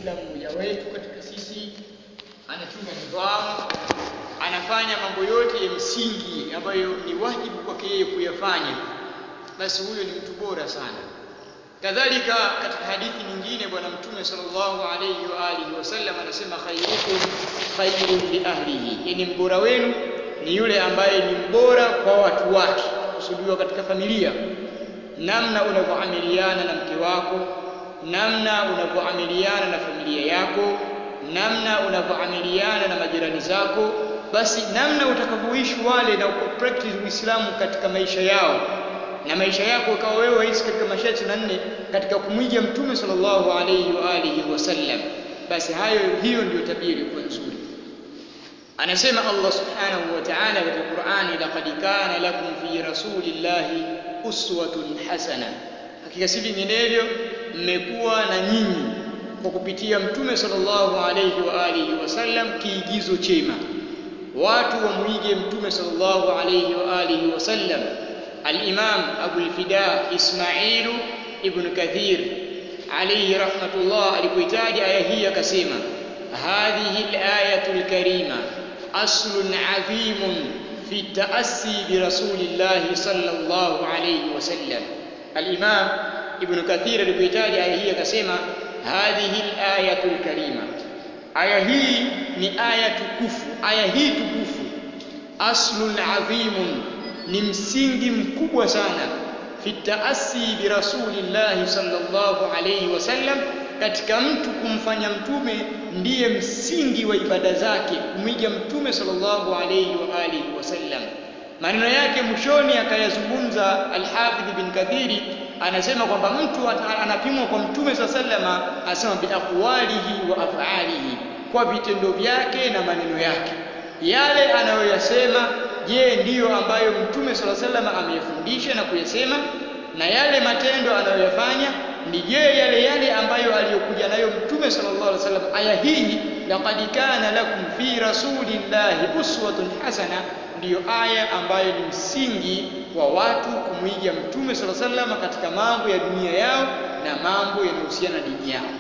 kila mmoja wetu katika sisi anachunga nidhamu anafanya mambo yote ya msingi ambayo ni wajibu kwake yeye kuyafanya basi huyo ni mtu bora sana kadhalika katika hadithi nyingine bwana mtume sallallahu alayhi wa alihi wasallam anasema khairukum khairun li ahlihi yani mbora wenu ni yule ambaye ni mbora kwa watu wake kusudiwa katika familia namna unavyoamiliana na mke wako namna unavyoamiliana na familia yako namna unavyoamiliana na majirani zako basi namna utakavyoishi wale na practice uislamu katika maisha yao na maisha yako ukawa wewe waishi katika masharti na nne katika kumwiga mtume sallallahu alayhi wa alihi wasallam basi hayo hiyo ndiyo tabia iliyokuwa nzuri anasema Allah subhanahu wa ta'ala katika Qur'ani laqad kana lakum fi rasulillahi uswatun hasana hakika si vinginevyo mmekuwa na nyinyi kwa kupitia mtume sallallahu alayhi wa alihi wasallam kiigizo chema watu wamuige mtume sallallahu alayhi wa alihi wasallam الإمام أبو الفداء إسماعيل ابن كثير عليه رحمة الله alipoitaja aya hii akasema هذه الآية الكريمة أصل عظيم في التأسي برسول الله صلى الله عليه وسلم الإمام ابن كثير alipoitaja aya hii akasema هذه الآية الكريمة aya hii ni aya tukufu aya hii tukufu aslun adhimun ni msingi mkubwa sana fi taasi bi rasulillahi sallallahu alayhi wasallam katika mtu kumfanya mtume ndiye msingi wa ibada zake kumwiga mtume sallallahu alayhi wa alihi wasallam maneno yake mwishoni akayazungumza alhafidh bin kathiri anasema kwamba mtu anapimwa kwa mtume saa salama asema biaqwalihi wa afalihi kwa vitendo vyake na maneno yake yale anayoyasema je ndiyo ambayo mtume sala salama ameyafundisha na kuyasema na yale matendo anayoyafanya ni je yale yale ambayo aliyokuja nayo mtume sallallahu alaihi wasallam aya hii laqad kana lakum fi rasulillahi uswatun hasana ndiyo aya ambayo ni msingi wa watu kumwiga mtume sallallahu alaihi wasallam katika mambo ya dunia yao na mambo yanayohusiana na dini yao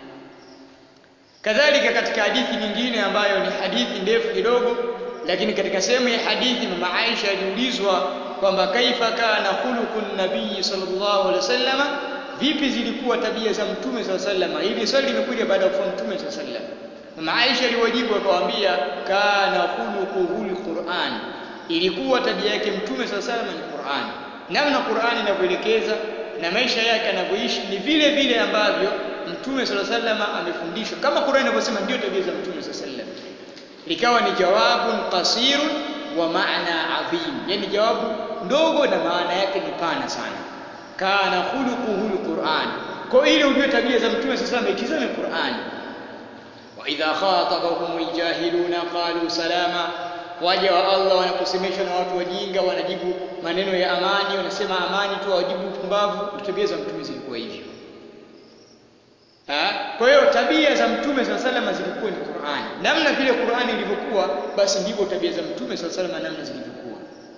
kadhalika katika hadithi nyingine ambayo ni hadithi ndefu kidogo lakini katika sehemu ya hadithi mama Aisha aliulizwa kwamba kaifa kana khuluqun nabii sallallahu alaihi wasallam vipi zilikuwa tabia za mtume sallallahu alaihi wasallam hili swali limekuja baada ya kufa mtume sallallahu alaihi wasallam mama Aisha aliwajibu akawaambia kana khuluquhul Qur'an ilikuwa tabia yake mtume sallallahu alaihi wasallam ni Qur'an namna Qur'an inavyoelekeza na maisha yake anavyoishi ni vile vile ambavyo mtume sallallahu alaihi wasallam amefundishwa kama Qur'an inavyosema ndio tabia za mtume sallallahu alaihi wasallam likawa ni jawabun qasirun wa maana adhim yani jawabu ndogo na maana yake ni pana sana kana khuluquhu alquran kwa ile ujue tabia za mtume sasa ikizame Qur'an wa idha khatabahum aljahiluna qalu salama waja wa Allah wanaposemeshwa na watu wajinga wanajibu maneno ya amani wanasema amani tu wajibu pumbavu tabia za mtume zilikuwa hivyo kwa hiyo tabia za mtume saa salama zilikuwa ni Qur'ani. Namna vile Qur'ani ilivyokuwa, basi ndivyo tabia za mtume saa salama namna zilivyokuwa.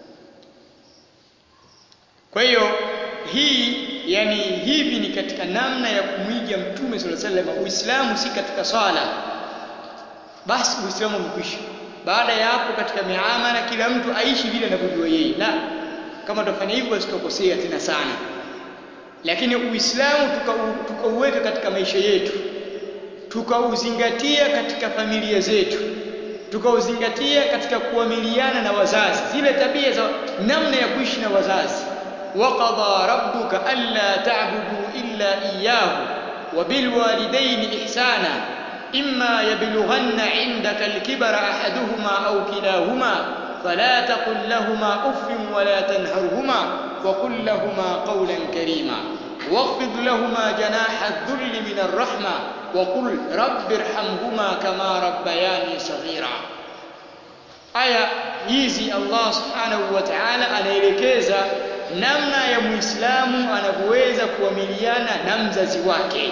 Kwa hiyo hii yani hivi ni katika namna ya kumwiga mtume saa salama. Uislamu si katika swala, basi Uislamu umekwisha. Baada ya hapo, katika miamala, kila mtu aishi vile anavyojua yeye. La, kama tutafanya hivyo, basi tutakosea tena sana lakini Uislamu tukauweka tuka katika maisha yetu, tukauzingatia katika familia zetu, tukauzingatia katika kuamiliana na wazazi, zile tabia za namna ya kuishi na wazazi. waqadha rabbuka alla ta'budu illa iyyahu wa bil walidayni ihsana imma yablughanna 'indaka al-kibara ahaduhuma aw kilahuma فلا تقل لهما اف ولا تنهرهما وقل لهما قولا كريما واخفض لهما جناح الذل من الرحمه وقل رب ارحمهما كما ربياني صغيرا aya hizi Allah subhanahu wa ta'ala anaelekeza namna ya muislamu anavyoweza kuamiliana na mzazi wake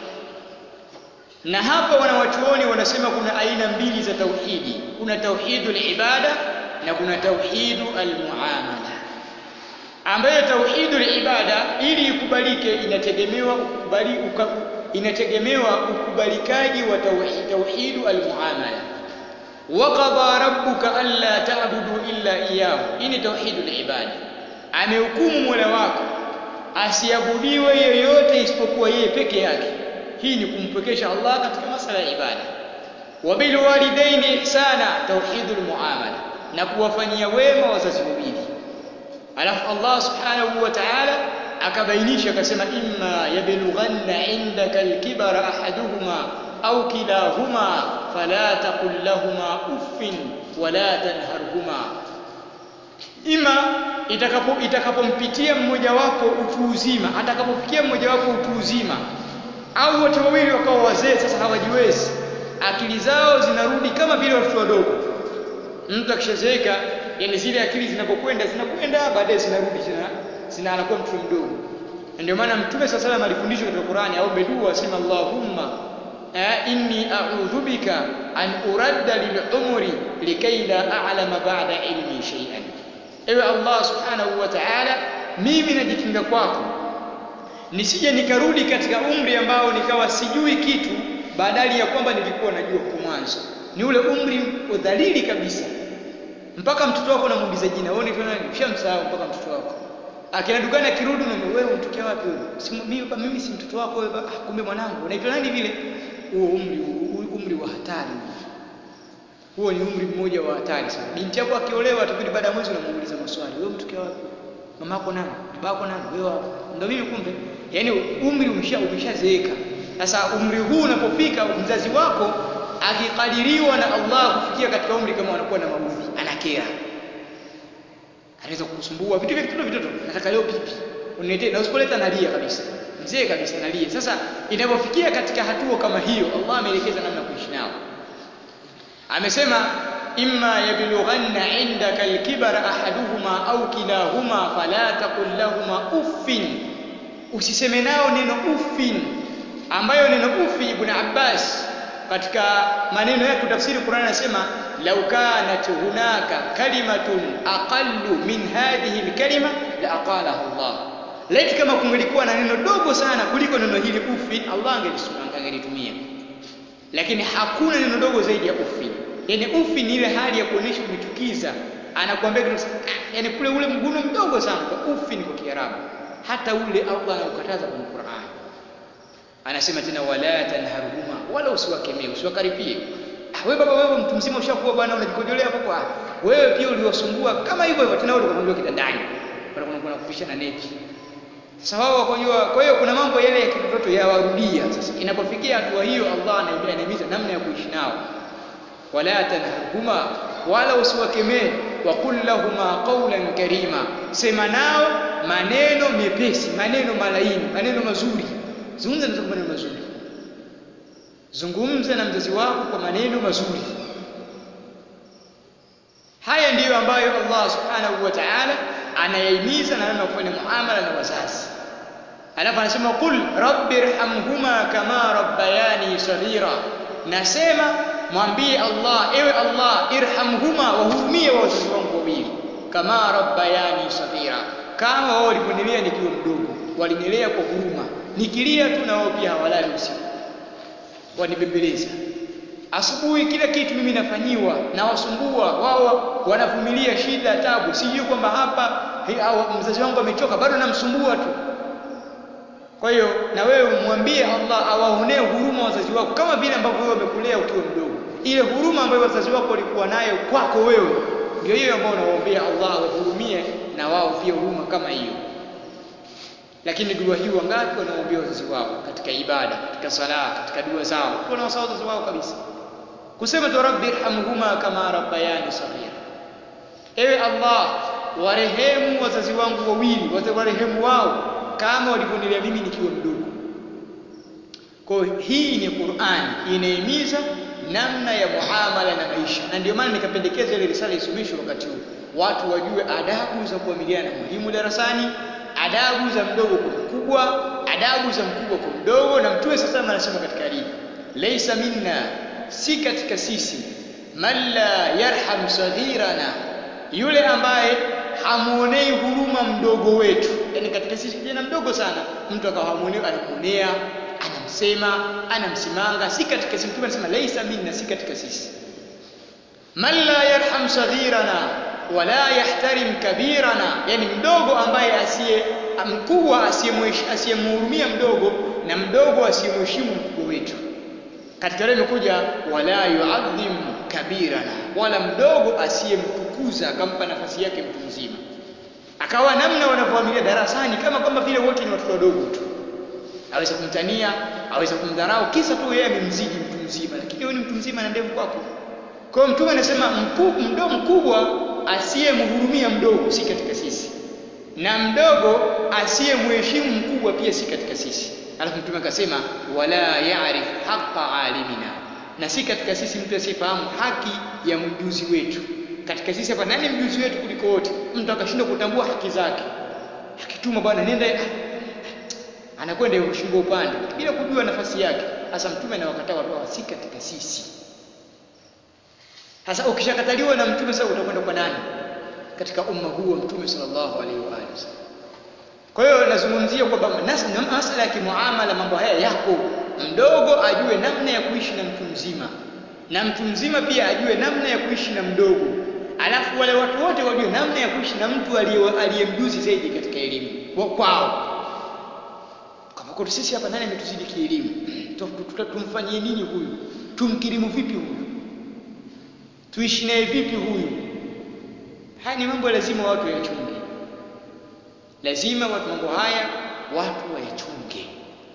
na hapa wanawachuoni wanasema kuna aina mbili za tauhidi kuna tauhidul ibada na kuna tauhidu almuamala ambayo tauhidul ibada ili ikubalike inategemewa ukubali inategemewa ukubalikaji wa tauhid tauhidu almuamala waqada rabbuka alla ta'budu illa iyyahu hii ni tauhidul ibada amehukumu mola wako asiabudiwe yoyote isipokuwa yeye peke yake hii ni kumpwekesha Allah katika masala ya ibada wabil walidaini ihsana tauhidul muamala na kuwafanyia wema wazazi wawili alafu Allah subhanahu wa ta'ala akabainisha akasema imma yablughanna indaka alkibara ahaduhuma au kilahuma fala taqul lahumā uffin wala tanharhuma ima itakapo itakapompitia mmoja wapo utu uzima atakapofikia mmoja wapo utu uzima au wote wawili wakawa wazee sasa hawajiwezi akili zao zinarudi kama vile watoto wadogo mtu akishazeeka yani zile akili zinapokwenda zinakwenda baadaye zinarudi zina, zina anakuwa mtu mdogo ndio maana mtume sasa sallam alifundishwa katika Qur'ani au dua asema Allahumma inni a'udhu bika an uradda lil umri likay la a'lama ba'da ilmi shay'an ewe Allah subhanahu wa ta'ala mimi najikinga kwako nisije nikarudi katika umri ambao nikawa sijui kitu badali ya kwamba nilikuwa najua kwa mwanzo ni ule umri udhalili kabisa mpaka mtoto wako namuuliza jina wewe unaitwa nani ushamsahau mpaka mtoto wako akienda dukani akirudi na wewe unatokea wapi wewe si mimi mimi si mtoto wako wewe ah, kumbe mwanangu unaitwa nani vile huo umri umri wa hatari huo ni umri mmoja wa hatari sana binti yako akiolewa tukirudi baada ya mwezi unamuuliza maswali wewe mtokea wapi mama yako nani baba yako nani wewe wapi ndio mimi kumbe yani umri umesha umeshazeeka sasa umri huu unapofika mzazi wako akikadiriwa na Allah kufikia katika umri kama anakuwa na maudhi anakera anaweza kukusumbua vitu vya vitoto vitoto nataka leo pipi uniletee na usipoleta nalia kabisa mzee kabisa nalia sasa inapofikia katika hatua kama hiyo Allah ameelekeza namna kuishi nao amesema imma yablughanna indaka alkibara ahaduhuma au kilahuma fala taqul lahumā uffin usiseme nao neno uffin ambayo neno ufi ibn Abbas katika maneno yake tafsiri Qur'an anasema law kanat hunaka kalimatun aqallu min hadhihi alkalima la aqalaha Allah laiti kama kungelikuwa na neno dogo sana kuliko neno hili ufi Allah angelitumia lakini hakuna neno dogo zaidi ya ufi yani ufi ni ile hali ya kuonesha umechukiza anakuambia kitu yani kule ule mguno mdogo sana kwa ufi ni kwa Kiarabu hata ule Allah anaukataza kwenye Qur'an anasema tena wala tanharhuma wala usiwakemee usiwakaripie ah wewe baba wewe mtu mzima ushakuwa bwana unajikojolea hapo kwa wewe pia uliwasumbua kama hivyo hivyo tena wewe ukamwambia kitandani bwana kuna kuna kupisha na neti sasa wao wakojua kwa hiyo kuna mambo yale ya kitoto yawarudia sasa inapofikia hatua hiyo Allah anahimiza namna ya kuishi nao wala tanharhuma wala usiwakemee wa qul lahumā qawlan karima sema nao maneno mepesi maneno malaini maneno mazuri zungumza na maneno mazuri zungumza na mzazi wako kwa maneno mazuri haya ndiyo ambayo Allah subhanahu wa ta'ala anayahimiza na namna kufanya muamala na wazazi alafu anasema qul rabbirhamhuma kama rabbayani saghira nasema mwambie Allah ewe Allah irhamhuma wahurumie wazazi wangu wawili kama rabbayani saghira kama wao waliponilea nikiwa mdogo walinilea kwa huruma nikilia tu na wao pia hawalali usiku wanibembeleza asubuhi kila kitu mimi nafanyiwa na wasumbua wao wanavumilia shida tabu sijui kwamba hapa mzazi wangu amechoka bado namsumbua tu kwa hiyo na wewe mwambie Allah awaonee huruma wazazi wako kama vile ambavyo wewe umekulea ukiwa mdogo ile huruma ambayo wazazi wako walikuwa nayo kwako wewe ndio hiyo ambayo unawaombea Allah awahurumie na wao pia huruma kama hiyo lakini dua hii wangapi wanaombea wazazi wao katika ibada katika sala katika dua zao wanawasahau wazazi wao kabisa kusema tu rabbi irhamhuma kama rabbayani saghira ewe Allah warehemu wazazi wangu wawili warehemu wao kama walivyonilea mimi nikiwa mdogo kwa hii ni Qur'an inahimiza namna ya muamala na maisha na ndio maana nikapendekeza ile risala isomeshwe wakati huu watu wajue adabu za kuamiliana na mwalimu darasani adabu za mdogo kwa mkubwa adabu za mkubwa kwa mdogo na mtume sasa anasema katika hadithi laysa minna si katika sisi man la yarham saghirana yule ambaye hamuonei huruma mdogo wetu yani katika sisi kijana mdogo sana mtu akawa hamuonei anamuonea anasema anamsimanga si katika sisi mtume anasema laisa minna si katika sisi man la yarham saghirana wala yahtarim kabirana yani mdogo ambaye asiye mkubwa asiyemhurumia mdogo na mdogo asiyemheshimu mkubwa wetu katika leo imekuja wala yuadhim kabirana wala mdogo asiyemtukuza akampa nafasi yake mtu mzima akawa namna wanavyoamilia darasani kama kwamba vile wote ni watoto wadogo tu aweza kumtania aweza kumdharau kisa tu yeye amemzidi mtu mzima lakini wewe ni mtu mzima na ndevu kwako kwa hiyo mtume anasema mdogo mkubwa asiyemhurumia mdogo si katika sisi na mdogo asiyemheshimu mkubwa pia si katika sisi alafu mtume akasema wala yarif haqa alimina na si katika sisi mtu asiyefahamu haki ya mjuzi wetu katika sisi hapa nani mjuzi wetu kuliko wote mtu akashindwa kutambua haki zake akituma bwana nenda anakwenda shingo upande bila kujua nafasi yake hasa mtume anawakataa watu hawa si katika sisi sasa ukishakataliwa na mtume sasa utakwenda kwa nani katika umma huu wa mtume sallallahu alaihi wa alihi wasallam kwa hiyo nazungumzia kwamba masala ya kimuamala mambo haya yako mdogo ajue namna ya kuishi na mtu mzima na mtu mzima pia ajue namna ya kuishi na mdogo alafu wale watu wote wajue namna ya kuishi na mtu aliyemjuzi zaidi katika elimu kwao kwa sisi hapa nani ametuzidi kielimu tumfanyie nini huyu tumkirimu vipi huyu tuishi naye vipi huyu haya ni mambo lazima watu wayachunge lazima watu mambo haya watu wayachunge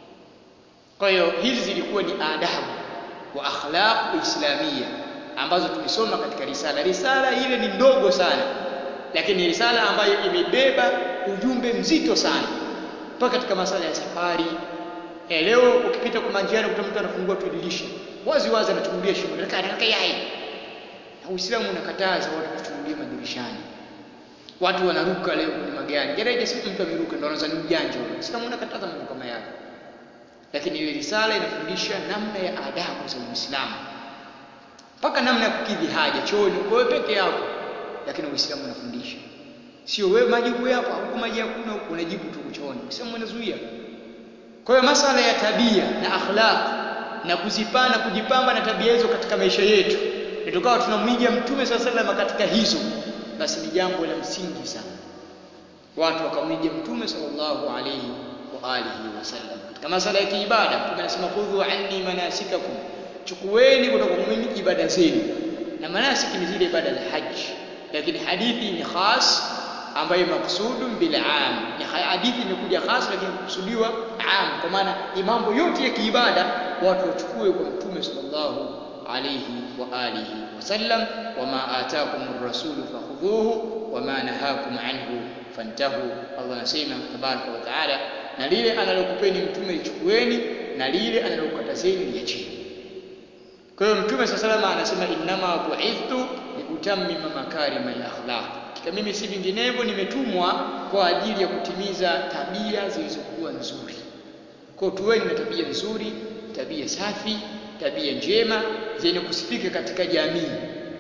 kwa hiyo hizi zilikuwa ni adabu wa akhlaq islamia ambazo tumesoma katika risala risala ile ni ndogo sana lakini risala ambayo imebeba ujumbe mzito sana mpaka katika masala ya safari eh, leo ukipita kwa manjiani kuta mtu anafungua tu dirisha wazi wazi anachungulia shimo nataka yai na Uislamu unakataza watu kuchungulia madirishani watu wanaruka leo kwenye magari gereje siku mtu ameruka ndio anaanza ni ujanja Uislamu unakataza mambo kama yale lakini ile risala inafundisha namna ya adabu za Uislamu mpaka namna ya kukidhi haja chooni wewe peke yako lakini Uislamu unafundisha sio wewe maji huko hapa huko maji hakuna huko unajibu tu chooni Uislamu unazuia kwa hiyo masala ya tabia na akhlaq na kuzipana kujipamba na tabia hizo katika maisha yetu tukawa tunamwiga mtume swalla sallam katika hizo basi ni jambo la msingi sana watu wakamwiga mtume sallallahu alayhi wa alihi wasallam katika masala ya kiibada mtume anasema khudhu anni manasikakum chukueni kutoka kwa mimi ibada zenu na manasiki ni zile ibada za haji lakini hadithi ni khas ambayo maksudun bil am ni hadithi imekuja khas lakini kukusudiwa am kwa maana mambo yote ya kiibada watu wachukue kwa mtume sallallahu alayhi wa alihi wasallam wama ataakum ar-rasulu fakhudhuhu wama nahakum anhu fantahu Allah anasema tabaraka wa taala na lile analokupeni mtume lichukueni na lile analokukatazeni liacheni kwa hiyo mtume sallallahu alayhi anasema innama bu'ithtu liutammima makarima al-akhlaq kika mimi si vinginevyo nimetumwa kwa ajili ya kutimiza tabia zilizokuwa nzuri kwa tuweni na tabia nzuri tabia safi tabia njema zenye kusifika katika jamii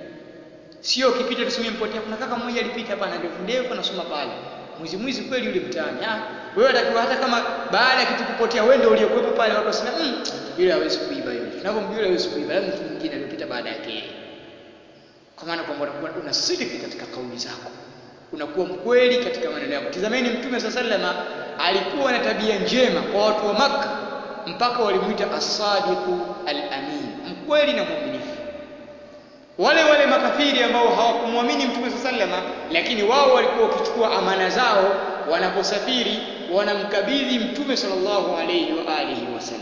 sio ukipita tuseme mpotea kuna kaka mmoja alipita hapa na ndevu ndefu anasoma pale mwizi mwizi kweli yule mtaani ah wewe unatakiwa hata kama baada ya kitu kupotea wewe ndio uliyekuwepo pale watu wasema mm, yule hawezi kuiba yule tunavyomjua yule hawezi kuiba labda mtu mwingine aliyopita baada yake kwa maana kwamba unakuwa una sidiki katika kauli zako unakuwa mkweli katika maneno yako tizameni mtume saa salama alikuwa na tabia njema kwa watu wa Makka mpaka walimuita as-sadiqu al-amin mkweli na mwaminifu wale wale makafiri ambao hawakumwamini mtume saa salama lakini wao walikuwa wakichukua amana zao wanaposafiri wanamkabidhi mtume sallallahu alayhi wa alihi wasallam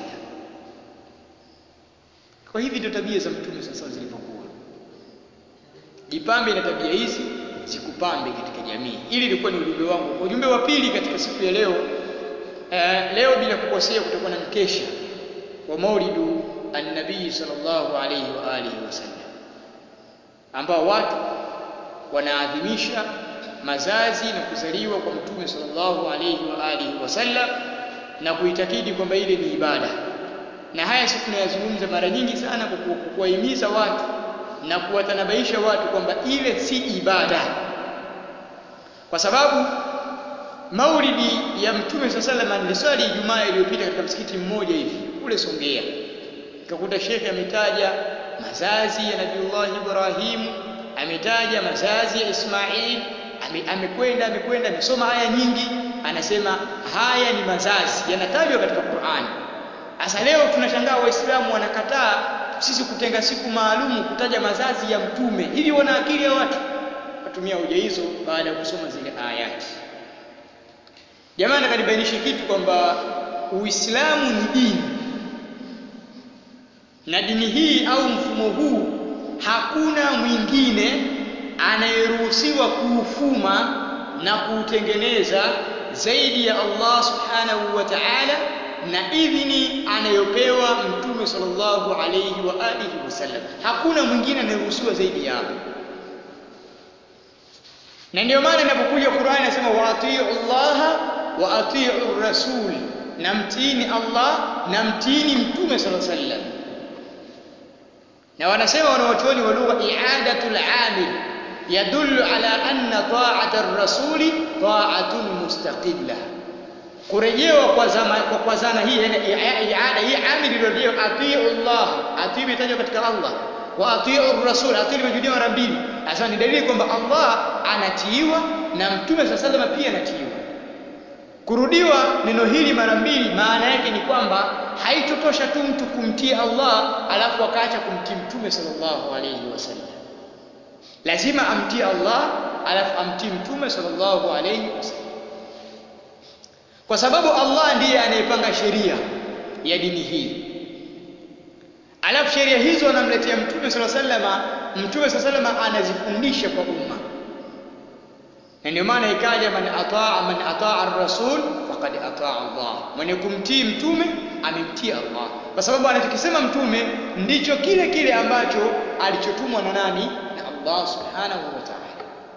kwa hivi ndio tabia za mtume sasa zilivyokuwa jipambe na tabia hizi zikupambe katika jamii ili ilikuwa ni ujumbe wangu ujumbe wa pili katika siku ya leo uh, leo bila kukosea kutakuwa na mkesha wa maulidu annabii sallallahu alayhi wa alihi wasallam ambao watu wanaadhimisha mazazi na kuzaliwa kwa mtume sallallahu alayhi wa alihi wasallam na kuitakidi kwamba ile ni ibada na haya sisi tunayazungumza mara nyingi sana kwa kuwahimiza watu na kuwatanabaisha watu kwamba ile si ibada kwa sababu maulidi ya mtume saa salama niliswali ijumaa iliyopita katika msikiti mmoja hivi kule Songea utakuta shekhe ametaja mazazi ya Nabiullah Ibrahim ametaja mazazi ya Ismail ame, amekwenda amekwenda amesoma aya nyingi anasema haya ni mazazi yanatajwa katika Qur'ani sasa leo tunashangaa waislamu wanakataa sisi kutenga siku maalumu kutaja mazazi ya mtume hivi wana akili ya watu watumia hoja hizo baada ya kusoma zile ayati jamani nakanibainishe kitu kwamba uislamu ni dini na dini hii au mfumo huu hakuna mwingine anayeruhusiwa kuufuma na kuutengeneza zaidi ya Allah subhanahu wa ta'ala na idhini anayopewa mtume sallallahu alayhi wa alihi wasallam hakuna mwingine anayeruhusiwa zaidi ya hapo na ndio maana inapokuja Qur'ani inasema wa atiu Allah wa atiu rasul na mtiini Allah na mtiini mtume sallallahu alayhi wasallam na wanasema wanawachuoni wa lugha i'adatul amil yadullu ala anna ta'ata ar-rasuli ta'atun mustaqilla kurejewa kwa zama kwa, kwa zana hii yani iada hii amil iliyorudiwa atiu Allah atiu imetajwa katika Allah wa atiu ar-rasul atiu imejudiwa mara mbili hasa ni dalili kwamba Allah anatiiwa na mtume sallallahu alayhi pia anatiiwa kurudiwa neno hili mara mbili maana yake ni kwamba haitotosha tu mtu kumtii Allah alafu akaacha kumtii mtume sallallahu alayhi wasallam lazima amtii Allah alafu amtii mtume sallallahu alayhi wasallam kwa sababu Allah ndiye anayepanga sheria ya dini hii alafu sheria hizo anamletea mtume sallallahu alayhi wasallam mtume sallallahu alayhi wasallam anazifundisha kwa umma na ndio maana ikaja man ataa man ataa ar-rasul faqad ataa Allah mwenye kumtii mtume amemtii Allah kwa sababu anachokisema mtume ndicho kile kile ambacho alichotumwa na nani na Allah subhanahu wa ta'ala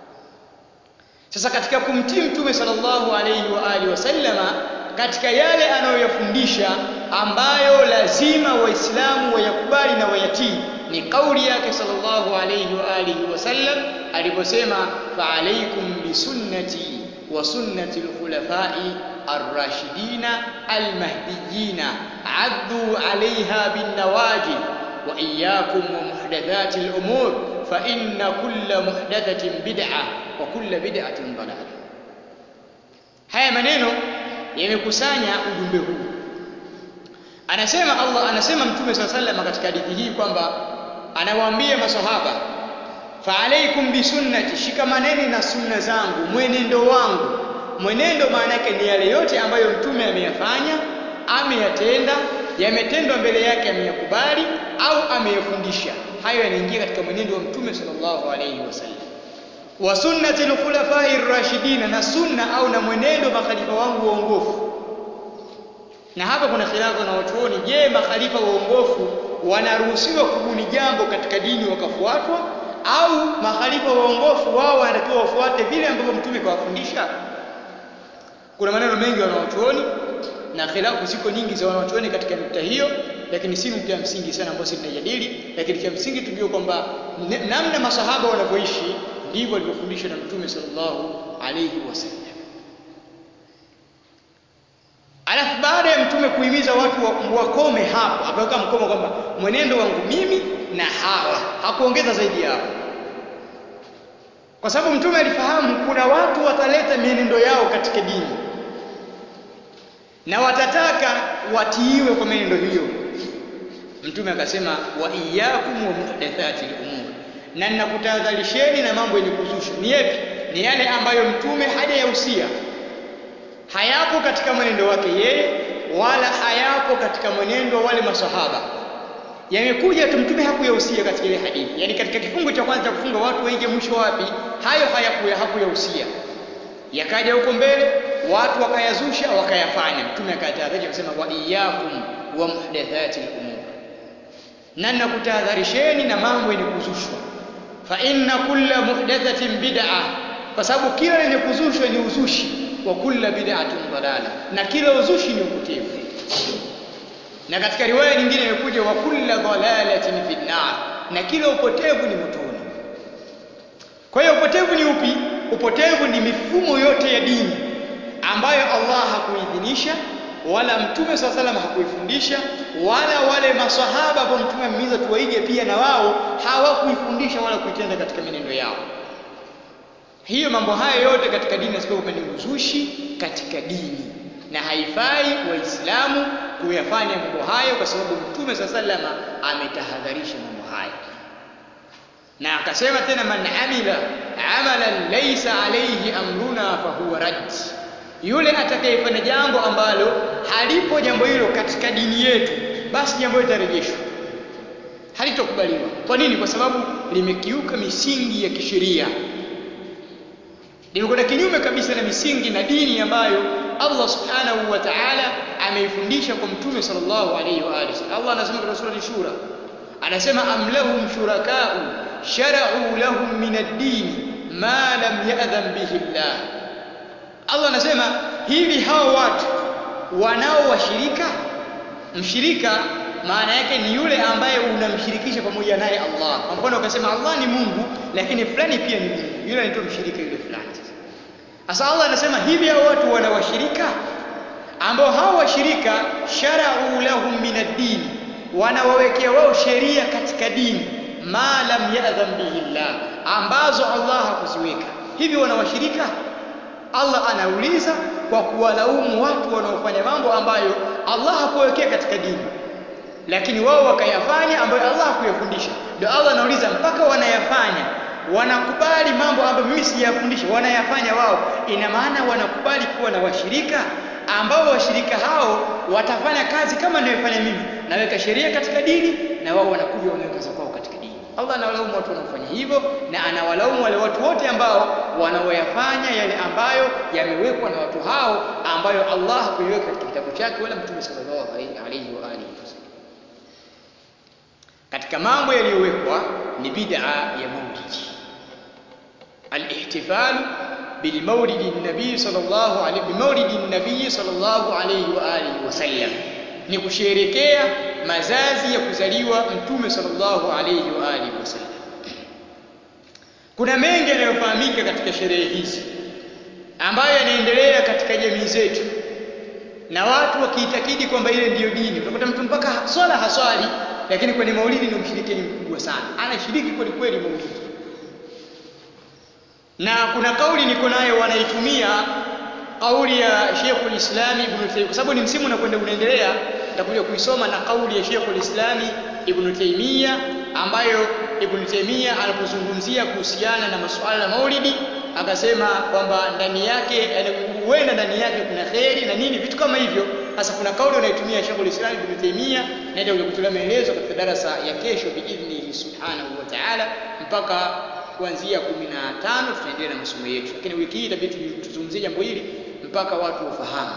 sasa katika kumtii mtume sallallahu alayhi wa alihi wasallama katika yale anayoyafundisha ambayo lazima waislamu wayakubali na wayatii ni kauli yake sallallahu alayhi wa alihi wasallam aliposema fa alaykum bisunnati wa sunnati alkhulafai arrashidina almahdiyina addu alayha binnawajid wa iyyakum wa muhdathati alumur fa inna kulla muhdathatin bid'ah wa kulla bid'atin dalalah haya maneno yamekusanya ujumbe huu anasema Allah anasema mtume swalla sallam katika hadithi hii kwamba anawaambia masahaba fa alaikum bisunnati shikamaneni na sunna zangu mwenendo wangu mwenendo maana yake ni yale yote ambayo mtume ameyafanya ameyatenda yametendwa mbele yake ameyakubali au ameyafundisha hayo yanaingia katika mwenendo wa mtume sallallahu alayhi wasallam wa sunnati al-khulafai ar-rashidina na sunna au na mwenendo makhalifa wangu waongofu na hapa kuna khilafu na watuoni je makhalifa waongofu wanaruhusiwa kubuni jambo katika dini wakafuatwa au makhalifa waongofu wao wanatakiwa wafuate vile ambavyo mtume kawafundisha kuna maneno mengi wanawachuoni na khilafu ziko nyingi za wanawachuoni katika nukta hiyo lakini si nukta ya msingi sana ambayo tunajadili lakini cha msingi tujue kwamba namna masahaba wanavyoishi ndivyo alivyofundishwa na mtume sallallahu alayhi wasallam alafu baada ya mtume kuhimiza watu wakome hapo akaweka mkomo kwamba mwenendo wangu mimi na hawa hakuongeza zaidi hapo kwa sababu mtume alifahamu kuna watu wataleta mienendo yao katika dini na watataka watiiwe kwa mienendo hiyo mtume akasema wa iyyakum wa muhdathati al-umur na ninakutahadharisheni na mambo yenye kuzusha ni yapi ni yale ambayo mtume hajayahusia hayapo katika mwenendo wake yeye wala hayapo katika mwenendo wa wale masahaba yamekuja tu mtume hakuyahusia katika ile hadithi yani katika kifungu cha kwanza cha kufunga watu waingie mwisho wapi hayo hayakuya hakuyahusia yakaja huko mbele watu wakayazusha wakayafanya mtume akatahadharisha akasema wa iyyakum wa muhdathati al-umur na nakutahadharisheni na mambo yenye kuzushwa fa inna kulla muhdathatin bid'ah kwa sababu kila lenye kuzushwa ni uzushi wa kulla bid'atin dalala na kila uzushi ni upotevu na katika riwaya nyingine imekuja wa kulla dalalatin fi nar na kila upotevu ni motoni kwa hiyo upotevu ni upi upotevu ni mifumo yote ya dini ambayo Allah hakuidhinisha wala mtume swalla salam hakuifundisha wala wale maswahaba ambao mtume amehimiza tuwaige pia na wao hawakuifundisha wala kuitenda katika menendo yao hiyo mambo haya yote katika dini nasema kwamba ni uzushi katika dini na haifai waislamu kuyafanya mambo hayo kwa sababu mtume saa salama ametahadharisha mambo hayo na akasema tena man amila amalan laysa alayhi amruna fahuwa rad yule atakayefanya jambo ambalo halipo jambo hilo katika dini yetu basi jambo hilo litarejeshwa halitokubaliwa kwa nini kwa sababu limekiuka misingi ya kisheria limekwenda kinyume kabisa na misingi na dini ambayo Allah subhanahu wa ta'ala ameifundisha kwa mtume sallallahu alayhi wa alihi Allah anasema katika sura Shura anasema am lahum shuraka'u shara'u lahum min ad-din ma lam ya'dhan bihi Allah Allah anasema hivi hao watu wanao washirika mshirika maana yake ni yule ambaye unamshirikisha pamoja naye Allah kwa mfano ukasema Allah ni Mungu lakini fulani pia ni Mungu yule anaitwa mshirika yule fulani sasa Allah anasema hivi hao watu wana washirika ambao hao washirika shara'u lahum min ad-din wanawawekea wao sheria katika dini ma lam ya'dhan bihi Allah ambazo Allah hakuziweka hivi wana washirika Allah anauliza kwa kuwalaumu watu wanaofanya mambo ambayo Allah hakuwekea katika dini lakini wao wakayafanya ambayo Allah hakuyafundisha ndio Allah anauliza mpaka wanayafanya wanakubali mambo ambayo mimi sijayafundisha wanayafanya wao ina maana wanakubali kuwa na washirika ambao washirika hao watafanya kazi kama ninayofanya mimi naweka sheria katika dini na wao wanakuja wanaweka za kwao katika dini Allah anawalaumu watu wanaofanya hivyo na anawalaumu wale watu wote ambao wanaoyafanya yale ambayo yamewekwa na watu hao ambayo Allah hakuiweka katika kitabu chake wala Mtume sallallahu alaihi wa alihi wasallam katika mambo yaliyowekwa ni bid'a ya maulidi al-ihtifal بالمولد النبي صلى الله عليه بمولد النبي صلى الله عليه واله وسلم ni kusherekea mazazi ya kuzaliwa mtume sallallahu alayhi wa alihi wasallam kuna mengi yanayofahamika katika sherehe hizi ambayo yanaendelea katika jamii zetu na watu wakiitakidi kwamba ile ndiyo dini utakuta mtu mpaka swala haswali lakini kwenye maulidi ni mshirikini mkubwa sana anashiriki kweli kweli maulidi na kuna kauli niko nayo wanaitumia kauli ya Sheikhul Islam Ibn Taymiyyah kwa sababu ni msimu unakwenda unaendelea nitakuja kuisoma na kauli ya Sheikhul Islam Ibn Taymiyyah ambayo Ibn Taymiyyah alipozungumzia kuhusiana na masuala ya Maulidi akasema kwamba ndani yake huenda ndani yake kuna kheri na nini vitu kama hivyo sasa kuna kauli wanaitumia Sheikhul Islam Ibn Taymiyyah na ndio kutolea maelezo katika darasa ya kesho biidhnihi subhanahu wa ta'ala mpaka kuanzia 15 tutaendelea na masomo yetu lakini wiki hii itabidi tuzungumzie jambo hili mpaka watu wafahamu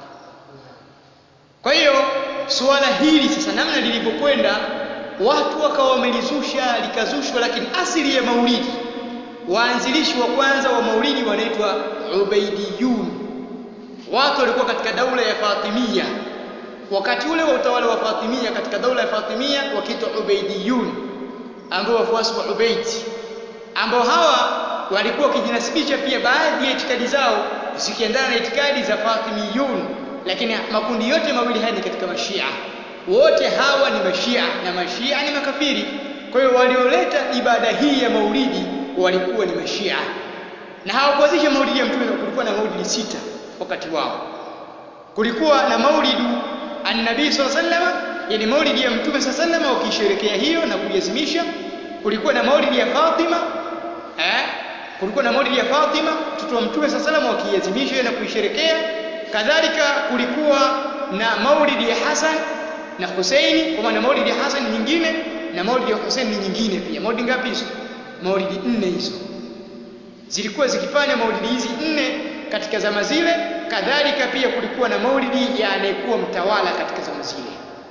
kwa hiyo suala hili sasa namna lilivyokwenda watu wakawa wamelizusha likazushwa lakini asili ya maulidi waanzilishi wa kwanza wa maulidi wanaitwa ubaidiyun watu walikuwa katika daula ya fatimia wakati ule wa utawala wa fatimia katika daula ya fatimia wakiitwa ubaidiyun ambao wafuasi wa ubaidi ambao hawa walikuwa wakijinasibisha pia baadhi ya itikadi zao zikiendana na itikadi za Fatimiyun lakini makundi yote mawili haya ni katika mashia wote hawa ni mashia na mashia ni makafiri kwa hiyo walioleta ibada hii ya maulidi walikuwa ni mashia na hawakuanzisha maulidi ya mtume kulikuwa na maulidi sita wakati wao kulikuwa na maulidu annabii sallallahu alaihi wasallam yani maulidi ya mtume sallallahu alaihi wasallam wakisherekea hiyo na kuiazimisha kulikuwa na maulidi ya Fatima eh kulikuwa na maulidi ya Fatima mtoto wa mtume sallallahu alaihi wasallam wakiiazimisha na kuisherekea kadhalika kulikuwa na maulidi ya Hasan na Husaini kwa maana maulidi ya Hasan nyingine na maulidi ya Husaini ni nyingine pia maulidi ngapi hizo maulidi nne hizo zilikuwa zikifanya maulidi hizi nne katika zama zile kadhalika pia kulikuwa na maulidi ya anayekuwa mtawala katika zama zile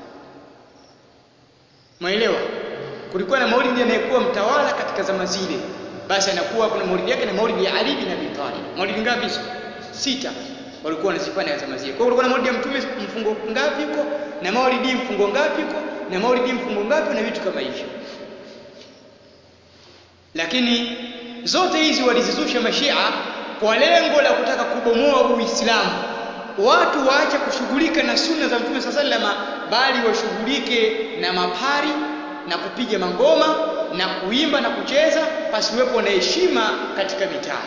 Maelewa? Kulikuwa na maulidi anayekuwa mtawala katika zama zile. Basi anakuwa kuna maulidi yake na maulidi ya Ali bin Abi Talib. Maulidi ngapi hizo? Sita. Walikuwa wanazifanya zama zile. Kwa hiyo kulikuwa na maulidi ya mtume mfungo ngapi huko na maulidi mfungo ngapi huko na maulidi mfungo ngapi na vitu kama hivyo. Lakini zote hizi walizizusha mashia kwa lengo la kutaka kubomoa Uislamu. watu waache kushughulika na sunna za mtume saa salama bali washughulike na mapari na kupiga mangoma na kuimba na kucheza pasiwepo na heshima katika mitaa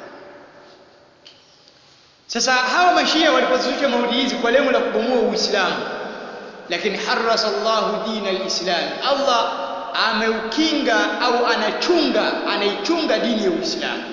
sasa hawa mashia walipozusha maulidi hizi kwa lengo la kubomoa uislamu lakini harasa Allahu dina alislam Allah ameukinga au anachunga anaichunga dini ya Uislamu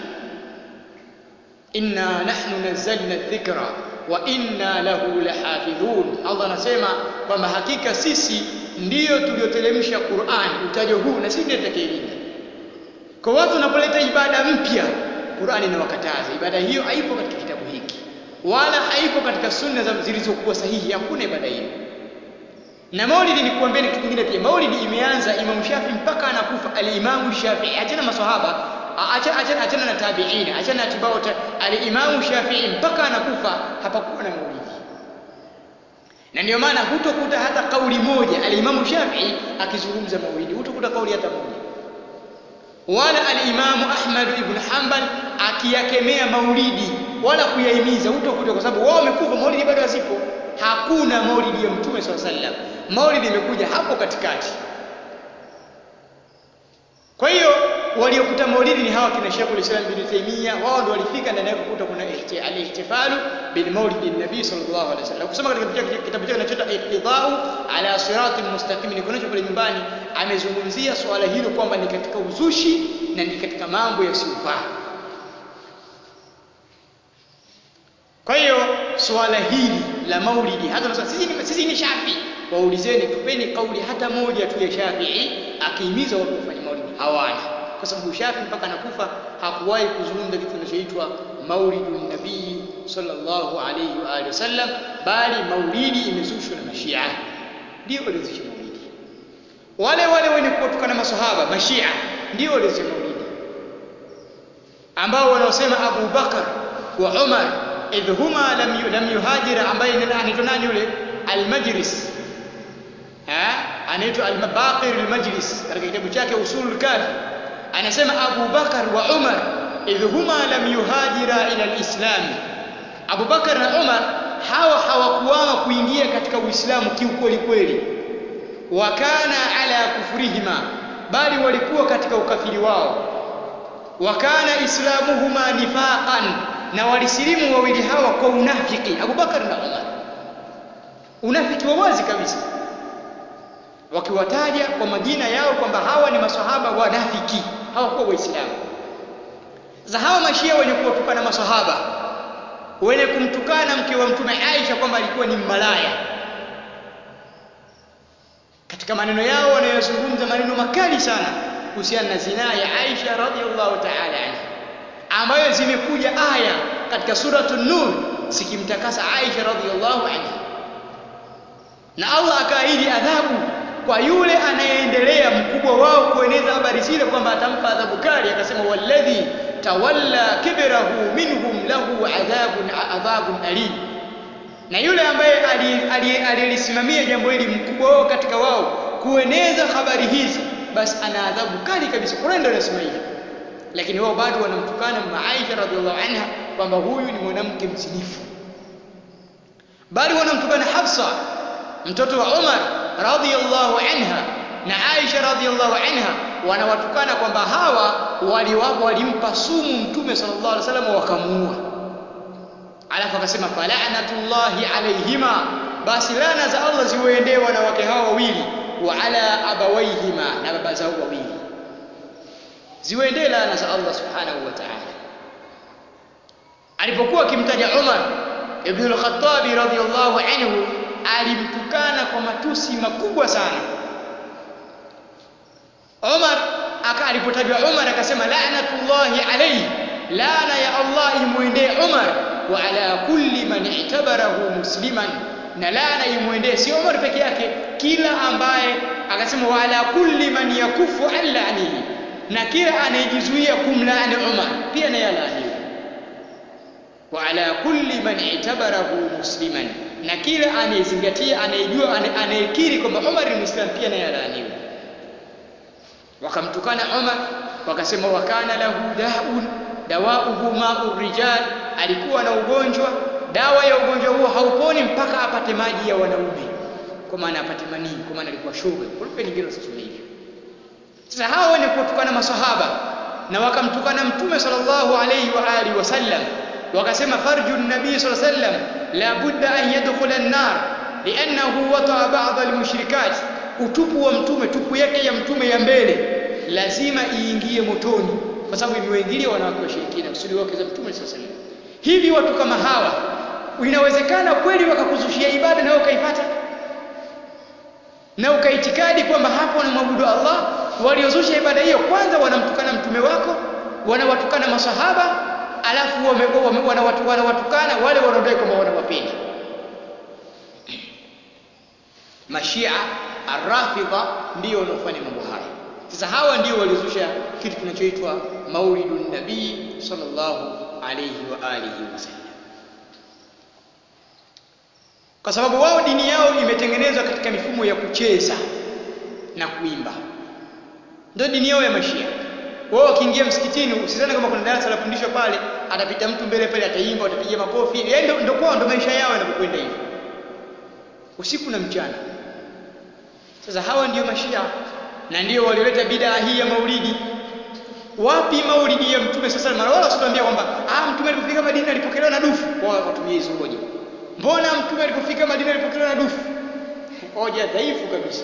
inna nahnu nazzalna dhikra wa inna lahu lahafidhun Allah anasema kwamba hakika sisi ndiyo tulioteremsha Qur'an utajo huu na sisi ndiyo tutakayelinda kwa watu wanapoleta ibada mpya Qur'an inawakataza ibada hiyo haipo katika kitabu hiki wala haipo katika sunna zilizokuwa sahihi hakuna ibada hiyo na maulidi ni kuambia kitu kingine pia maulidi imeanza Imam Shafi mpaka anakufa al-Imam Shafi achana maswahaba achana achana achana na tabiina achana na tibao al-Imam Shafi mpaka anakufa hapakuwa na maulidi na ndio maana hutokuta hata kauli moja al-Imam Shafi akizungumza maulidi hutokuta kauli hata moja wala al-Imam Ahmad ibn Hanbal akiyakemea maulidi wala kuyahimiza hutokuta kwa sababu wao wamekufa maulidi bado hazipo hakuna maulidi ya mtume swalla sallam maulidi imekuja hapo katikati kwa hiyo waliokuta maulidi ni hawa kina Sheikh al-Islam bin Taymiyyah wao ndio walifika ndani yake kukuta kuna al-ihtifalu bil maulid nabii sallallahu alaihi wasallam kusoma katika kitabu chake kinachoitwa iqtidau ala siratil mustaqim ni kunacho pale nyumbani amezungumzia swala hilo kwamba ni katika uzushi na ni katika mambo yasiyofaa Kwa hiyo swala hili la maulidi hata sisi ni, sisi ni Shafi, waulizeni tupeni kauli hata moja tu ya Shafi'i akihimiza watu kufanya maulidi. Hawana, kwa sababu Shafi mpaka anakufa hakuwahi kuzungumza kitu kinachoitwa maulidun nabii sallallahu alayhi wa alihi wasallam, bali maulidi imezushwa na mashia, ndio walizusha maulidi. Wale wale wenye kuwatukana maswahaba mashia ndio walizusha maulidi, ambao wanaosema Abu Bakar wa Umar idh huma lam, lam yuhajira ambaye anaitwa nani yule almajlis anaitwa albaqir almajlis katika kitabu chake usulul kafi anasema Abu Bakar wa Umar idh huma lam yuhajira ila alislam Abu Bakar na Umar hawa hawakuama kuingia katika Uislamu kiukweli kweli wakana ala kufurihima bali walikuwa katika ukafiri wao wakana islamuhuma nifaqan na walisilimu wawili hawa kwa unafiki Abu Bakar na Umar unafiki wa wazi kabisa wakiwataja kwa majina yao kwamba hawa ni maswahaba wanafiki hawakuwa waislamu za hawa mashia wenye kuwatukana maswahaba wenye kumtukana mke wa mtume Aisha kwamba alikuwa ni malaya katika maneno yao wanayozungumza maneno makali sana kuhusiana na zinaa ya Aisha radhiallahu ta'ala anha ambayo zimekuja aya katika suratu Nur zikimtakasa Aisha radhiallahu anha na Allah akaahidi adhabu kwa yule anayeendelea mkubwa wao kueneza habari zile kwamba atampa adhabu kali akasema walladhi tawalla kibrahu minhum lahu adhabun adhabun alim na yule ambaye aliyelisimamia jambo hili mkubwa wao katika wao kueneza habari hizi basi ana adhabu kali kabisa Qur'an ndio inasema hivyo lakini wao bado wanamtukana mama Aisha radhiallahu anha kwamba huyu ni mwanamke mzinifu bali wanamtukana Hafsa mtoto wa Umar radhiallahu anha na Aisha radhiallahu anha wanawatukana kwamba hawa waliwapo walimpa sumu mtume sallallahu alaihi wasallam wakamuua alafu akasema fala'natullahi alaihima basi lana za Allah ziwaendee wanawake hawa wawili wa ala abawaihima na baba zao wawili ziwaendee laana za Allah subhanahu wa ta'ala alipokuwa akimtaja Umar ibn al-Khattab radhiyallahu anhu alimtukana kwa matusi makubwa sana Umar aka alipotajwa Umar akasema la'natullahi alayhi laana ya Allah imuendee Umar wa ala kulli man i'tabarahu musliman na laana imuendee si Umar peke yake kila ambaye akasema wa ala kulli man yakufu an la'nihi na kila anayejizuia kumlaani Umar pia naye alaaniwe wa ala kulli man i'tabarahu musliman na kila anayezingatia anayejua anayekiri kwamba Umar ni Muislamu pia naye alaaniwe wakamtukana Umar wakasema wakana lahu daun dawauhu ma'u rijal alikuwa na ugonjwa dawa ya ugonjwa huo hauponi mpaka apate maji ya wanaume kwa maana apate manii kwa maana alikuwa shoga kwa lugha nyingine wasema hivyo sasa hao wenye kutukana masahaba na wakamtukana mtume sallallahu alayhi wa alihi wasallam wakasema farju nabii sallallahu alayhi wasallam la budda an yadkhula an-nar li'annahu wata'a ba'd al-mushrikat utupu wa mtume tupu yake ya mtume ya mbele lazima iingie motoni kwa sababu imewingilia wanawake washirikina kusudi wake za mtume sallallahu alayhi wasallam hivi watu kama hawa inawezekana kweli wakakuzushia ibada na ukaipata na ukaitikadi kwamba hapo wanamwabudu Allah waliozusha ibada hiyo kwanza wanamtukana mtume wako wanawatukana masahaba alafu wanawatukana wale wanaodai kwamba wanawapenda mashia arrafidha ndio wanaofanya mambo haya sasa hawa ndio waliozusha kitu kinachoitwa maulidun nabii sallallahu alayhi wa alihi wasallam kwa sababu wao dini yao imetengenezwa katika mifumo ya kucheza na kuimba ndio dini yao ya mashia wao wakiingia msikitini usizani kama kuna darasa la fundisho pale atapita mtu mbele pale ataimba atapiga makofi yaani ndio kwao ndio maisha yao yanapokwenda hivyo usiku na mchana sasa hawa ndio mashia na ndio walioleta bidaa hii ya maulidi wapi maulidi ya mtume sasa mara wala usituambia kwamba ah mtume alipofika Madina alipokelewa na dufu wao watumie hizo hoja mbona mtume alipofika Madina alipokelewa na dufu hoja dhaifu kabisa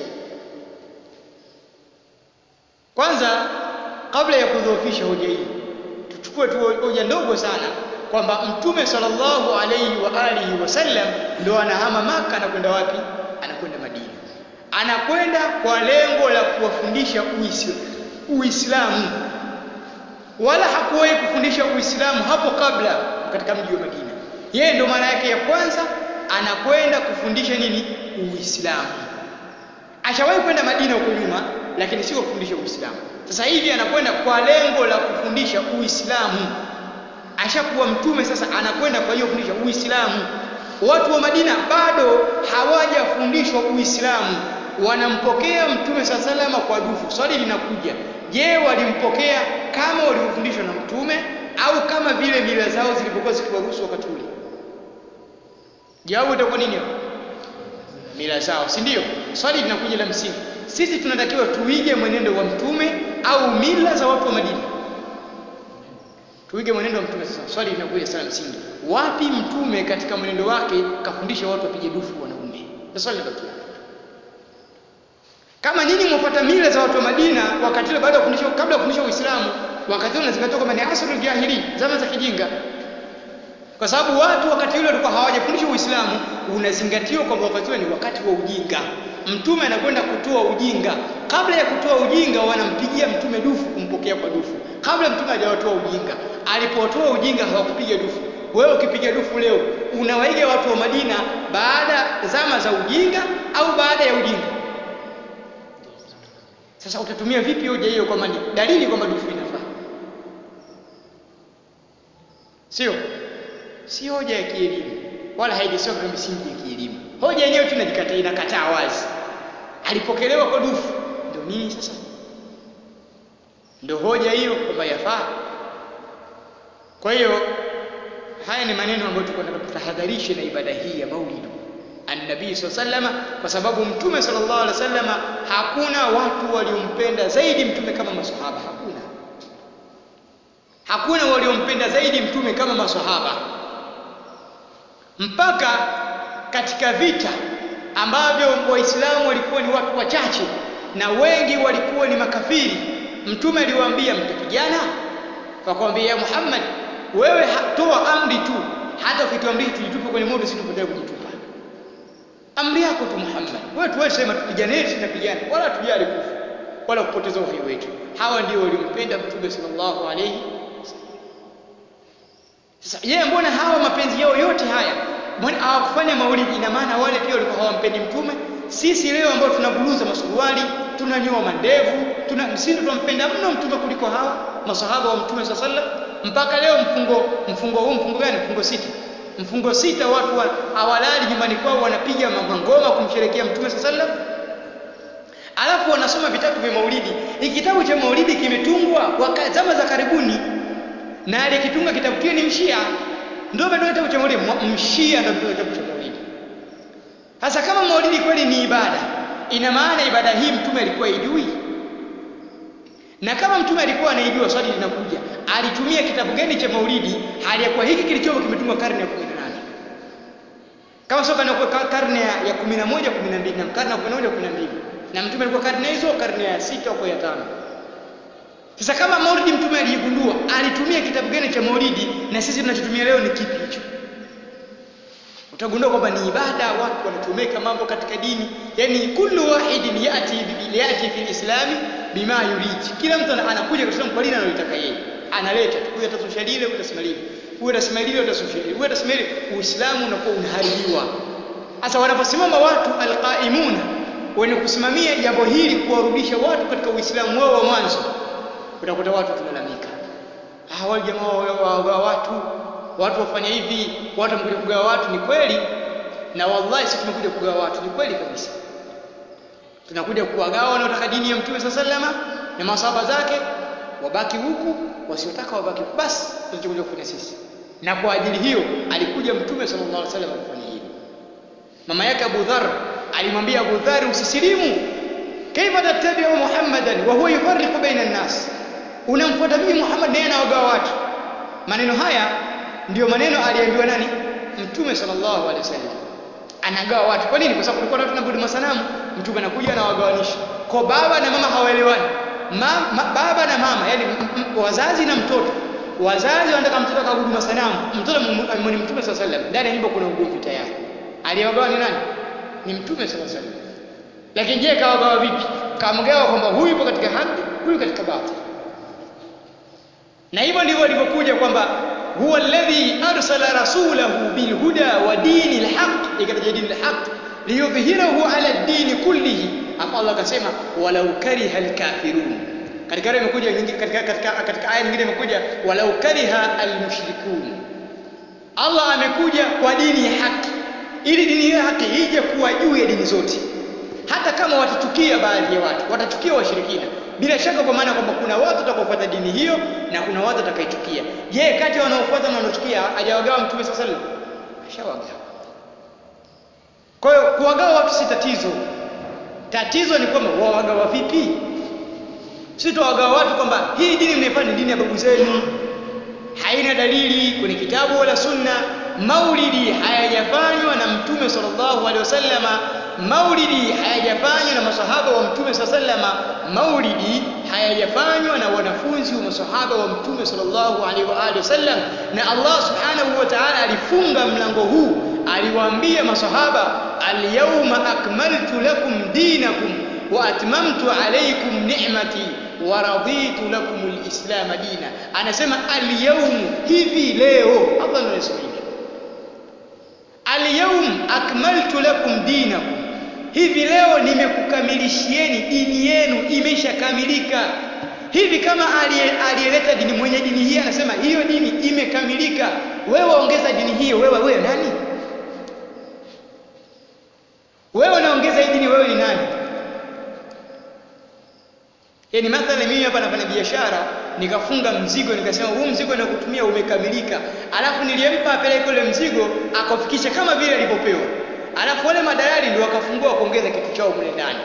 kwanza kabla ya kudhoofisha hoja hii tuchukue tu hoja ndogo sana kwamba mtume sallallahu alayhi wa alihi wasallam ndo anahama maka anakwenda wapi anakwenda Madina anakwenda kwa lengo la kuwafundisha Uislamu wala hakuwahi kufundisha Uislamu hapo kabla katika mji wa Madina yeye ndo maana yake ya kwanza anakwenda kufundisha nini Uislamu ashawahi kwenda Madina huko nyuma lakini sio kufundisha Uislamu sasa hivi anakwenda kwa lengo la kufundisha Uislamu ashakuwa mtume sasa anakwenda kwa hiyo kufundisha Uislamu watu wa Madina bado hawajafundishwa Uislamu wanampokea mtume saa salama kwa dufu swali linakuja je walimpokea kama walivyofundishwa na mtume au kama vile mila zao zilivyokuwa zikiwaruhusu wakati ule jawabu itakuwa nini mila zao si ndio swali linakuja la msingi sisi tunatakiwa tuige mwenendo wa mtume au mila za watu wa Madina tuige mwenendo wa mtume sasa swali linakuja sana msingi wapi mtume katika mwenendo wake kafundisha watu wapige dufu wanaume ndio swali linabakia kama nyinyi mwafuata mila za watu wa Madina wakati ule baada ya kufundisha kabla ya kufundisha Uislamu wakati ule unazingatiwa kwamba ni asrul jahili zama za kijinga kwa sababu watu wakati ule walikuwa hawajafundishwa Uislamu unazingatiwa kwamba wakati ule ni wakati wa ujinga mtume anakwenda kutoa ujinga kabla ya kutoa ujinga wanampigia mtume dufu kumpokea kwa dufu kabla mtume hajawatoa ujinga alipotoa ujinga hawakupiga dufu wewe ukipiga dufu leo unawaiga watu wa Madina baada zama za ujinga au baada ya ujinga sasa utatumia vipi hoja hiyo kwamba ni dalili kwamba dufu inafaa sio si hoja ya kielimu wala haijasoma katika misingi ya kielimu hoja yenyewe tu inajikataa inakataa wazi alipokelewa kwa dufu ndio nini sasa ndio hoja hiyo kwamba yafaa kwa hiyo haya ni maneno ambayo tulikuwa tunataka tutahadharishe na ibada hii ya maulid annabii sallama kwa sababu mtume sallallahu alaihi wasallama hakuna watu waliompenda zaidi mtume kama maswahaba hakuna hakuna waliompenda zaidi mtume kama maswahaba mpaka katika vita ambavyo waislamu walikuwa ni watu wachache na wengi walikuwa ni makafiri mtume aliwaambia mtapigana wakamwambia ya Muhammad wewe toa amri tu hata ukituamrisha tujitupe kwenye moto sisi tupotee kujitupa amri yako tu Muhammad wewe tuwe sema tupigane sisi tutapigana wala tujali kufa wala kupoteza uhai wetu hawa ndio waliompenda mtume sallallahu alayhi sasa yeye mbona hawa mapenzi yao yote haya mbona hawakufanya maulidi ina maana wale pia walikuwa hawampendi mtume sisi leo ambao tunaburuza masuruali tunanyoa mandevu tuna sisi tunampenda mno mtume kuliko hawa masahaba wa mtume sallallahu alaihi wasallam mpaka leo mfungo mfungo huu mfungo gani mfungo sita mfungo sita watu wa, hawalali nyumbani kwao wanapiga mangoma kumsherekea mtume sallallahu alaihi wasallam alafu wanasoma vitabu vya maulidi hiki kitabu cha maulidi kimetungwa kwa zama za karibuni na aliyekitunga kitabu kile ni mshia ndio ndio kitabu cha maulidi mshia ndio ndio kitabu cha maulidi sasa kama maulidi kweli ni ibada ina maana ibada hii mtume alikuwa ijui na kama mtume alikuwa anaijua swali linakuja alitumia kitabu gani cha maulidi hali ya kuwa hiki kilichopo kimetumwa karne ya 18 kama sio karne ya 11 12 na karne ya 11 12 na mtume alikuwa karne hizo karne ya sita au ya tano sasa kama maulidi mtume alijigundua alitumia kitabu gani cha maulidi na sisi tunachotumia leo ni kipi hicho utagundua kwamba ni ibada watu wanachomeka mambo katika dini yani kullu wahidin yati yati fi islami bima yurid kila mtu anakuja katika kwa dini analotaka yeye analeta huyu atasosha lile huyu atasema lile huyu atasema lile huyu atasosha lile huyu atasema lile uislamu unakuwa unaharibiwa sasa wanaposimama watu alqaimuna wenye kusimamia jambo hili kuwarudisha watu katika uislamu wao wa mwanzo utakuta watu tunalalamika ah wale jamaa wa watu watu wafanya hivi watu wamekuja kugawa watu ni kweli na wallahi sisi tumekuja kugawa watu ni kweli kabisa tunakuja kuwagawa wanaotaka dini ya mtume sallama na masahaba zake wabaki huku wasiotaka wabaki huku basi tunachokuja kufanya sisi na kwa ajili hiyo alikuja mtume sallallahu alaihi wasallam kufanya hivyo mama yake Abu Dharr alimwambia Abu Dharr usisilimu kaifa tattabi'u Muhammadan wa huwa yufarriqu baina an-nas unamfuata mimi Muhammad naye anawagawa watu maneno haya ndiyo maneno aliambiwa nani mtume sallallahu alaihi wasallam anagawa watu kwa nini kwa sababu kulikuwa na watu wanaabudu masanamu mtume anakuja anawagawanisha kwa baba na mama hawaelewani ma, ma, baba na mama yani wazazi na mtoto wazazi wanataka mtoto akaabudu masanamu mtoto amemwona mtume sallallahu alaihi wasallam ndani ya nyumba kuna ugomvi tayari aliyewagawa ni nani ni mtume sallallahu alaihi wasallam lakini je kawagawa vipi kamgawa kwamba huyu yupo katika haki huyu katika batili na hivyo ndivyo ilivyokuja kwamba huwa alladhi arsala rasulahu bilhuda wa dini alhaq ikataja dini alhaq liyudhhirahu ala dini kullihi hapo Allah akasema walau kariha alkafirun katika aya imekuja nyingi katika katika katika aya nyingine imekuja walau kariha almushrikun Allah amekuja kwa dini ya haki ili dini ya haki ije kuwa juu ya dini zote hata kama watachukia baadhi ya watu watachukia washirikina bila shaka kwa maana kwamba kuna watu watakaofuata dini hiyo na kuna watu watakaichukia je kati ya wanaofuata na wanaochukia hajawagawa mtume sallallahu alaihi wasallam ashawagawa kwa hiyo kuwagawa watu si tatizo tatizo ni kwamba wawagawa vipi si tuwagawa watu kwamba hii dini mnaifanya ni dini ya babu zenu haina dalili kwenye kitabu wala sunna maulidi hayajafanywa na mtume sallallahu alaihi wasallama maulidi hayajafanywa na masahaba wa mtume sallama maulidi hayajafanywa na wanafunzi wa masahaba wa mtume sallallahu alaihi wa alihi wasallam na Allah subhanahu wa ta'ala alifunga mlango huu aliwaambia masahaba alyawma akmaltu lakum dinakum wa atmamtu alaykum ni'mati wa raditu lakum alislam dina anasema alyawm hivi leo Allah anasema hivi alyawm akmaltu lakum dinakum hivi leo nimekukamilishieni dini yenu imeshakamilika hivi kama aliyeleta dini mwenye dini hii anasema hiyo dini imekamilika wewe ongeza dini hiyo wewe wewe nani wewe unaongeza hii dini wewe ni nani yaani mathalan mimi hapa nafanya biashara nikafunga mzigo nikasema huu mzigo nakutumia umekamilika alafu nilimpa apeleke ule mzigo akafikisha kama vile alivyopewa alafu wale madalali ndio wakafungua kuongeza kitu chao mle ndani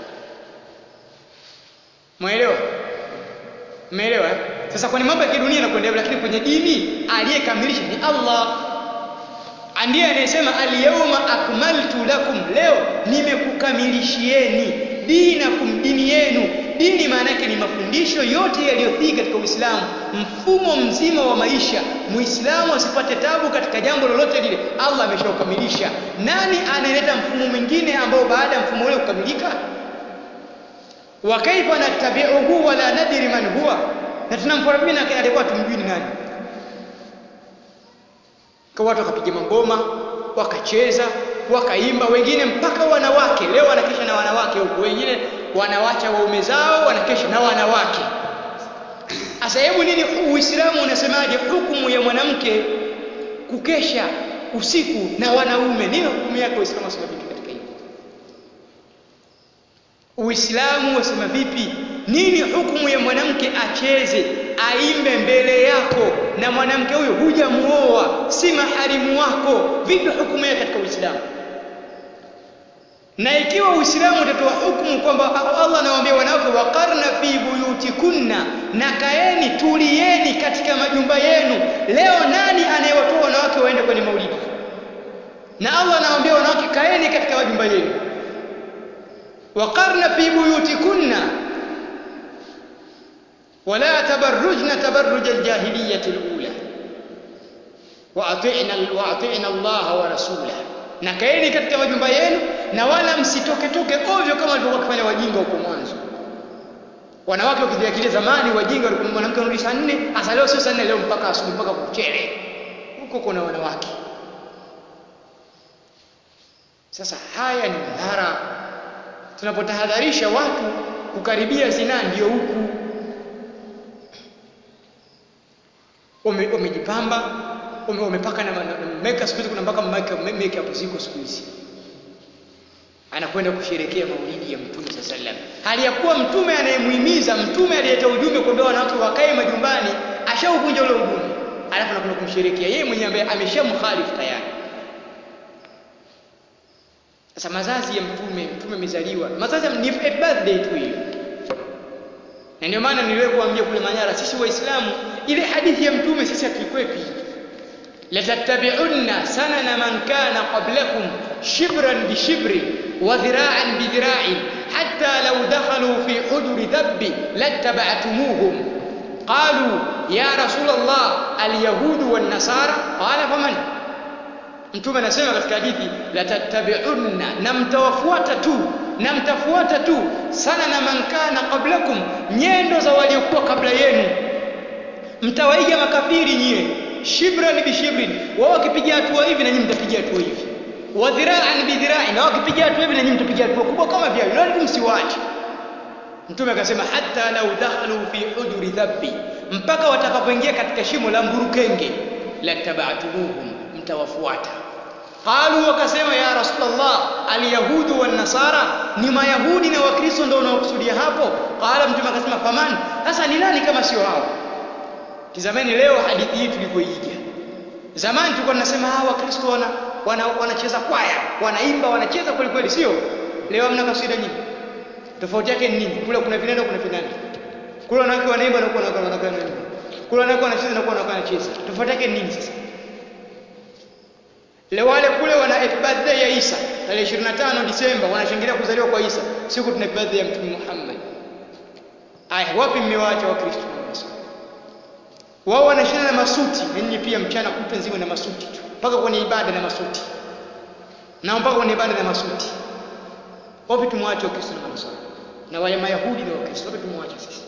Umeelewa? Umeelewa? Sasa kwenye mambo ya kidunia yanakwenda lakini kwenye dini aliyekamilisha ni Allah. Ndiye anayesema al-yawma akmaltu lakum, leo nimekukamilishieni dinakum, dini yenu. Dini maana yake ni mafundisho yote yaliyothiki katika Uislamu, mfumo mzima wa maisha. Muislamu asipate tabu katika jambo lolote lile, Allah ameshaukamilisha. Nani anayeleta mfumo mwingine ambao baada ya mfumo ule kukamilika? wa kaifa nattabi'uhu wa la nadri man huwa, na tunamfuata mimi na alikuwa tumjui ni nani. Kwa watu wakapiga mangoma, wakacheza, wakaimba, wengine mpaka wanawake. Leo wanakesha na wanawake huko, wengine wanawacha waume zao, wanakesha na wanawake. Sasa hebu nini Uislamu unasemaje hukumu ya mwanamke kukesha usiku na wanaume? Nini hukumu yake Uislamu unasema vipi katika hilo? Uislamu wasema vipi? Nini hukumu ya mwanamke acheze aimbe mbele yako na mwanamke huyo hujamuoa si maharimu wako vipi hukumu yake katika Uislamu na ikiwa Uislamu utatoa hukumu kwamba Allah anawaambia wanawake waqarna fi buyutikunna na kaeni tulieni katika majumba yenu leo nani anayewatoa wanawake waende kwenye maulidi na Allah anawaambia wanawake kaeni katika majumba yenu waqarna fi buyutikunna ولا تبرجن تبرج الجاهلية الأولى وأطعنا وأطعنا الله ورسوله na kaeni katika majumba yenu na wala msitoke toke ovyo kama walivyokuwa wakifanya wajinga huko mwanzo wanawake wakijiakilia zamani wajinga walikuwa mwanamke anarudi saa nne hasa leo sio saa nne leo mpaka asubuhi mpaka kuchele huko kuna wanawake sasa haya ni madhara tunapotahadharisha watu kukaribia zinaa ndio huku umejipamba ume, umepaka na, na, na makeup siku hizi kuna mpaka makeup ziko siku hizi anakwenda kusherekea maulidi ya mtume saa sallam hali ya kuwa mtume anayemuhimiza mtume aliyeta ujumbe kuambia wanawake wakae majumbani ashauvunja ule ujumbe alafu anakwenda kumsherekea yeye mwenyewe ambaye ameshamkhalifu tayari sasa mazazi ya mtume mtume amezaliwa mazazi ni birthday tu hiyo na ndio maana niliwahi kuambia kule Manyara sisi waislamu ile hadithi ya mtume sisi hatuikwepi latattabi'unna sanana man kana qablakum shibran bi shibrin wa dhira'an bi dhira'in hatta law dakhalu fi hujuri dhabbi lattaba'tumuhum qalu ya rasul Allah alyahudu wan nasara qala faman mtume anasema katika hadithi latattabi'unna na mtawafuata tu na mtafuata tu sana na man kana qablakum nyendo za waliokuwa kabla yenu mtawaiga makafiri nyie shibran bi shibrin wao wakipiga hatua hivi na nyinyi mtapiga hatua hivi wa dhira'an bi dhira'in na wakipiga hatua hivi na nyinyi mtapiga hatua kubwa kama vile ndio msiwache mtume akasema hatta law dakhalu fi hujuri dhabbi mpaka watakapoingia katika shimo la mburukenge lattaba'tumuhum mtawafuata qalu wakasema ya rasulullah alyahudu wan nasara ni mayahudi na wakristo ndio unaokusudia hapo qala mtume akasema faman sasa ni nani kama sio hao tizameni leo hadithi hii tulivyoiga zamani tulikuwa tunasema hawa wakristo wana wanacheza wana kwaya wanaimba wanacheza kweli kweli sio leo hamna kaswida nyingi tofauti yake ni nini kule kuna vinanda kuna vinanda kule wanawake wanaimba na kuna wanawake wanaimba kule wanawake wanacheza na kuna wanawake wanacheza tofauti yake ni nini sasa Le wale kule wana birthday ya Isa tarehe 25 Disemba wanashangilia kuzaliwa kwa Isa. Siku tuna birthday ya Mtume Muhammad. Aya, wapi mmewaacha Wakristo Wao wanashinda na masuti, na nyinyi pia mchana kutwa nzima na masuti tu. Mpaka kwenye ibada na masuti. Na mpaka kwenye ibada na masuti. Wapi tumwache Wakristo na Manasara? Na wale Mayahudi na Wakristo, wapi tumwache sisi?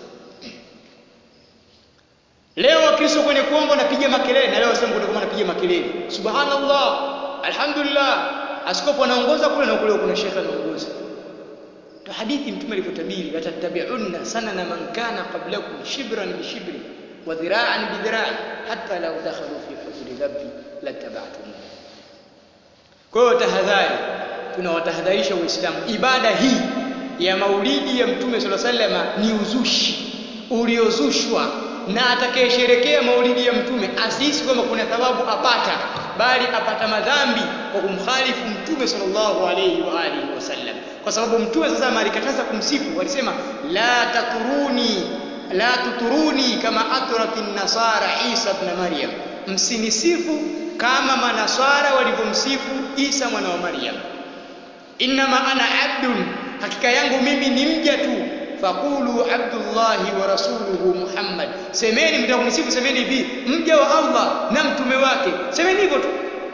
Leo Wakristo kwenye kuomba wanapiga makelele na leo sema kutakuwa wanapiga makelele. Subhanallah, alhamdulillah. Askofu anaongoza kule na kule kuna shekhe anaongoza. Ndio hadithi mtume alivyotabiri, latattabi'unna sanana man kana qablakum shibran bi shibri wa dhira'an bi dhira'in hatta law dakhalu fi hujuri dhabbi lattaba'tum. Kwa hiyo tahadhari, tunawatahadharisha Waislamu, ibada hii ya maulidi ya mtume sallallahu alaihi wasallam ni uzushi uliozushwa na atakayesherekea maulidi ya mtume asihisi kwamba kuna thawabu apata bali apata madhambi kwa kumkhalifu mtume sallallahu alayhi wa alihi wasallam kwa sababu mtume sasa alikataza kumsifu walisema la taturuni la tuturuni kama atratin nasara Isa ibn Maryam msinisifu kama manasara walivyomsifu Isa mwana wa Maryam innama ana abdun hakika yangu mimi ni mja tu faqulu abdullahi wa rasuluhu Muhammad, semeni mtaka kunisifu, semeni hivi mja wa Allah na mtume wake, semeni hivyo tu,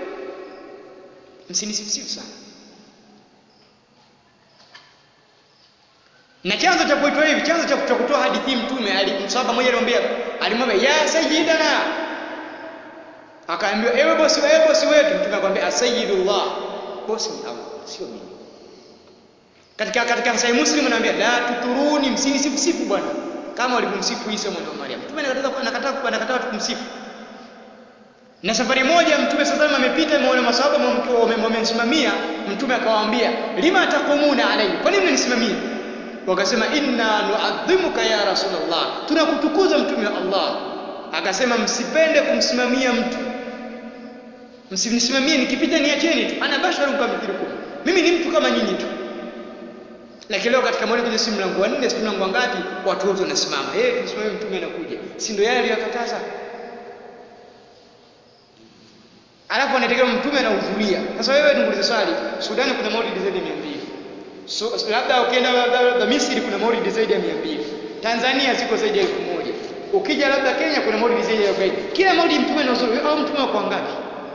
msinisifu sana. Na chanzo cha kuitwa hivi, chanzo cha kutoa hadithi mtume, msahaba mmoja alimwambia alimwambia ya sayyidana, akaambiwa ewe bosi, ewe bosi wetu. Mtume akamwambia asayidullah, bosi ni Allah, sio mimi katika katika Sahih Muslim anaambia la tuturuni, msinisifu sifu bwana kama walivyomsifu Isa mwana wa Maryam. Mtume anakataa anakataa anakataa kumsifu. Na safari moja Mtume sallallahu alayhi amepita ameona masahaba wamemsimamia, Mtume akawaambia lima taqumuna alayhi, kwa nini mnanisimamia? Wakasema inna nuadhimuka ya rasulullah tunakutukuza mtume wa Allah akasema msipende kumsimamia mtu msimsimamie nikipita niacheni tu ana basharu kama mithlukum mimi ni mtu kama nyinyi tu lakini leo katika maulidi si mlango wa nne si mlango wa ngapi watu wote wanasimama eh hey, tusimamie mtume anakuja si ndio yale aliyokataza alafu anategemea mtume anahudhuria sasa wewe niulize swali Sudani kuna maulidi zaidi ya 200 so, labda ukienda labda, labda Misri kuna maulidi zaidi ya 200 Tanzania ziko zaidi ya 1000 ukija labda Kenya kuna maulidi zaidi ya 40 kila maulidi mtume anahudhuria au mtume kwa ngapi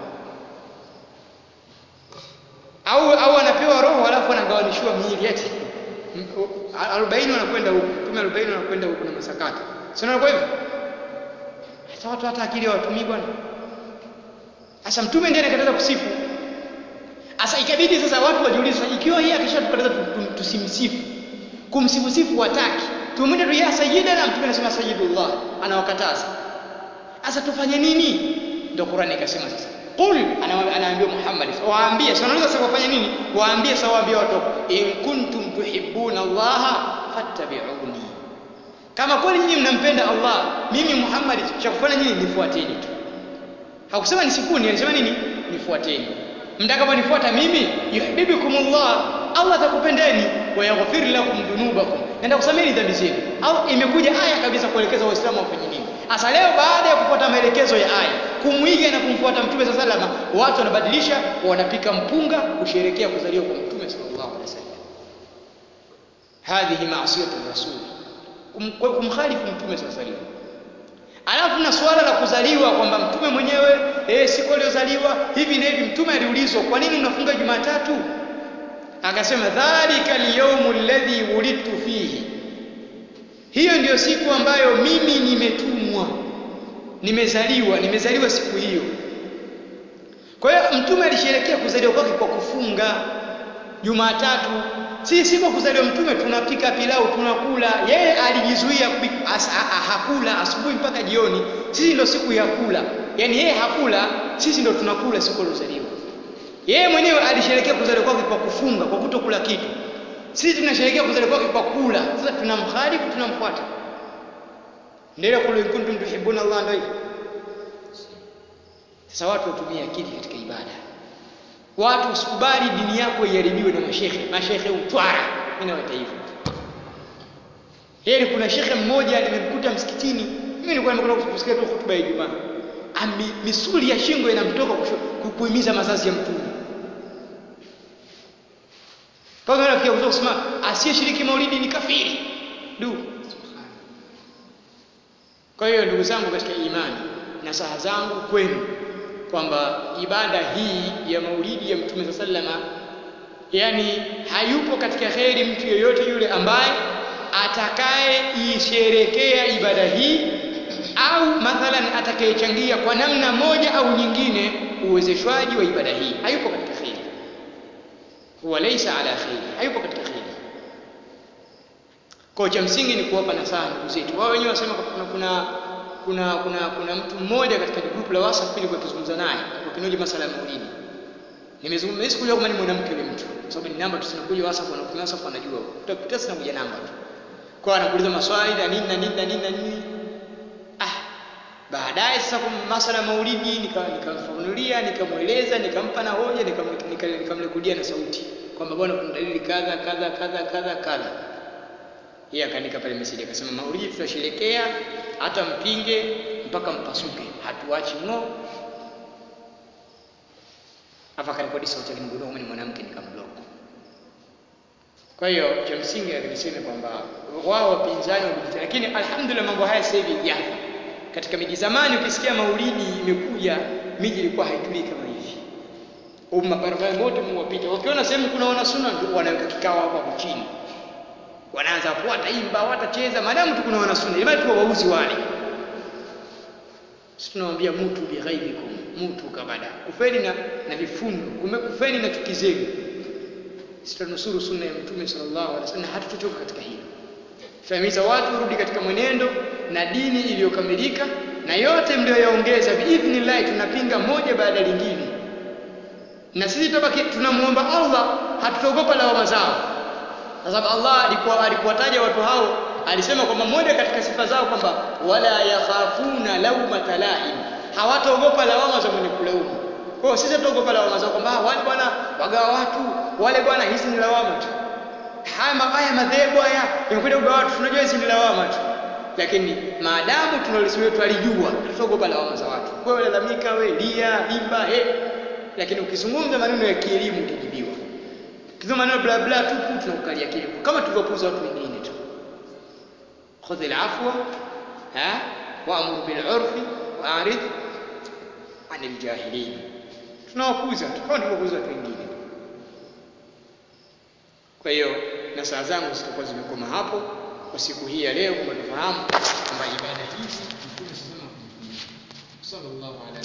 au au anapewa roho alafu anagawanishiwa miili eti 40 wanakwenda huko mtume 40 wanakwenda huko na masakata sio ndio hivyo hata watu hata akili hawatumii bwana sasa mtume ndiye anakataza kusifu sasa ikabidi sasa watu wajiulize ikiwa yeye akishatukataza tusimsifu kumsifu sifu wataki tumwende tu ya sayyidana mtume anasema sayyidullah anawakataza sasa tufanye nini ndio Qur'ani ikasema sasa qul anaambia Muhammad waambie sasa unaweza sasa wafanye nini waambie sasa waambie watu in kuntum tuhibbuna Allah fattabi'uni kama kweli nyinyi mnampenda Allah mimi Muhammad cha kufanya nyinyi nifuateni tu hakusema nisifuni alisema nini nifuateni mtakaponifuata mimi yuhibbukumullah Allah atakupendeni wa yaghfir lakum dhunubakum nenda kusameni dhambi zenu au imekuja aya kabisa kuelekeza waislamu wafanye nini hasa leo baada ya kufuata maelekezo ya aya kumwiga na kumfuata mtume sa salama watu wanabadilisha wanapika mpunga kusherekea kuzaliwa kwa mtume sallallahu alaihi wasallam hadhihi ma'siyatu rasul kumkhalifu mtume sallallahu alaihi wasallam Alafu na suala la kuzaliwa kwamba mtume mwenyewe eh, siku aliyozaliwa hivi na hivi, mtume aliulizwa kwa nini unafunga Jumatatu? Akasema dhalika alyawmu alladhi wulidtu fihi, hiyo ndiyo siku ambayo mimi nimetumwa, nimezaliwa, nimezaliwa siku hiyo. Kwa hiyo mtume alisherehekea kuzaliwa kwake kwa kufunga Jumatatu. Sisi siku kuzaliwa mtume tunapika pilau tunakula. Yeye alijizuia as, hakula asubuhi mpaka jioni. Sisi ndo siku ya kula. Yaani yeye hakula, sisi ndo tunakula siku aliyozaliwa. Yeye mwenyewe alisherehekea kuzaliwa kwake kwa kufunga, kwa kutokula kitu. Sisi tunasherehekea kuzaliwa kwake kwa kula. Sasa tunamkhalifu, tunamfuata. Ndio kule kuntum tuhibbuna Allah ndio hivyo. Sasa watu watumie akili katika ibada. Watu usikubali dini yako iharibiwe na mashehe. Mashehe utwara. Mimi nawaita hivyo. Yeye kuna shekhe mmoja nimemkuta msikitini. Mimi nilikuwa nimekwenda kusikia tu hotuba ya Ijumaa. Ami misuli ya shingo inamtoka kuhimiza mazazi ya mtume. Kama unafikia kuzoea kusema asiyeshiriki maulidi ni kafiri. Du. Kwa hiyo ndugu zangu katika imani, nasaha zangu kwenu kwamba ibada hii ya maulidi ya mtume sallama yani hayupo katika kheri mtu yeyote yule ambaye atakayeisherekea ibada hii au mathalan atakayechangia kwa namna moja au nyingine uwezeshwaji wa ibada hii hayupo katika kheri huwa laysa ala kheri hayupo katika kheri kwa cha msingi ni kuwapa nasaha ndugu zetu wao wenyewe wasema kuna kuna kuna kuna kuna mtu mmoja katika group la WhatsApp nilikuwa nikizungumza naye kwa kinoja masala ya maulidi nimezungumza siku leo kama ni mwanamke yule mtu kwa sababu ni namba tu sinakuja WhatsApp na ukitumia WhatsApp anajua utakuta sina kuja namba tu kwa anakuuliza maswali na nini na nini na nini na nini ah baadaye sasa kwa masala ya maulidi nikamfafanulia nika nikamweleza nikampa na hoja nikamrekudia na sauti kwamba bwana kuna dalili kadha kadha kadha kadha kadha yeye akaandika pale message akasema maulidi tutasherekea hata mpinge mpaka mpasuke hatuachi ngo hapa karekodi sauti alimgundua kama ni mwanamke nikamblock kwa hiyo cha msingi niseme kwamba wao wapinzani wamejita lakini alhamdulillah mambo haya sasa hivi yapo katika miji zamani ukisikia maulidi imekuja miji ilikuwa haitulii kama hivi umma barabara mote mwapita wakiona sehemu kuna wana sunna ndio wanaweka kikao hapa chini wanaanza hapo wataimba watacheza maadamu tu kuna wana sunna jamani tu wauzi wale sisi tunawaambia mutu bighaibikum mutu kabada kufeni na na vifundo kume kufeni na chuki zenu sisi tunusuru sunna ya mtume sallallahu alaihi wasallam hatutotoka katika hilo tunahimiza watu rudi katika mwenendo na dini iliyokamilika na yote mlioyaongeza biidhnillah tunapinga moja baada ya lingine na sisi tabaki tunamuomba Allah hatutaogopa lawama zao kwa sababu Allah alikuwa alikuwataja watu hao alisema kwamba moja katika sifa zao kwamba wala yakhafuna laumata laim, hawataogopa lawama za mwenye kulaumu. Kwa hiyo sisi tutaogopa lawama zao kwamba wale bwana wagawa watu, wale bwana hizi ni lawama tu. Haya mabaya madhehebu haya yamekuja kugawa watu, tunajua hizi ni lawama tu. Lakini maadamu tunalisimamia twalijua, tutaogopa lawama za watu. Wewe lalamika, wewe lia, imba, eh. Lakini ukizungumza maneno ya kielimu utajibiwa. Kizungumza maneno bla bla tupu tunakukalia kile. Kama tulivyopuuza watu wengine tu. Khudh al-afwa ha wa'mur bil 'urfi wa'rid 'anil jahilin. Tunawapuuza tu kama tulivyopuuza watu wengine. Kwa hiyo na saa zangu zitakuwa zimekoma hapo kwa siku hii ya leo, kwamba tufahamu kwamba ibada hizi Mtume sallallahu alaihi wasallam sallallahu alaihi